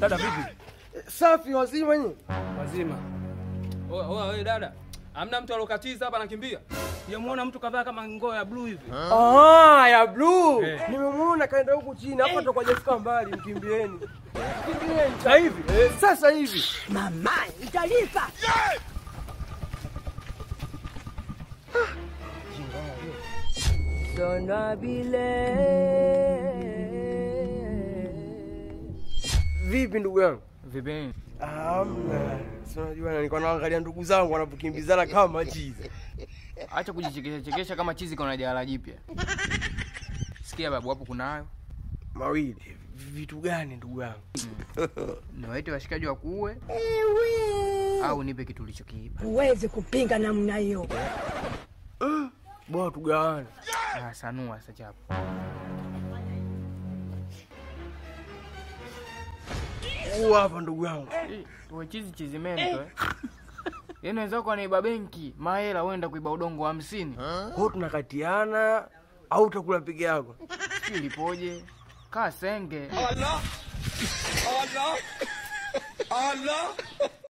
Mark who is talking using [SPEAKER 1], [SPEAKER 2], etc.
[SPEAKER 1] Dada vipi?
[SPEAKER 2] Safi wazima nyinyi?
[SPEAKER 1] Wazima.
[SPEAKER 3] Oya, oya, wewe dada. Hamna mtu alokatiza hapa anakimbia.
[SPEAKER 1] Sijamuona mtu kadhaa kama ngoo ya blue hivi.
[SPEAKER 2] Ah, ya blue.
[SPEAKER 1] Eh.
[SPEAKER 2] Nimemuona kaenda huku chini. Hapa ndo hajafika mbali, mkimbieni. Mkimbieni sasa hivi. Eh, sasa hivi.
[SPEAKER 4] Mama, italipa. Sona bile.
[SPEAKER 2] Vipi ndugu yangu?
[SPEAKER 1] Vipi?
[SPEAKER 2] Amna. Si unajua nilikuwa naangalia ndugu zangu wanapokimbizana kama chizi.
[SPEAKER 5] Acha kujichekesha chekesha kama chizi kuna jala jipya. Sikia babu, hapo kunayo.
[SPEAKER 2] Mawili. Vitu gani ndugu yangu?
[SPEAKER 5] Niwaite washikaji wakuue au nipe kitu ulichokiiba.
[SPEAKER 4] Huwezi kupinga namna hiyo.
[SPEAKER 2] Bwana tugawane.
[SPEAKER 5] Ah, sanua sasa chapo.
[SPEAKER 2] Huu hapa ndugu yangu.
[SPEAKER 5] Eh, Wewe chizi chizi mento eh. Yaani wenzako wanaiba benki, mahela wenda kuiba udongo hamsini.
[SPEAKER 2] Kwa hiyo tunakatiana au utakula peke yako?
[SPEAKER 5] Sijui lipoje. Kaa senge.
[SPEAKER 3] Allah! Allah! Allah!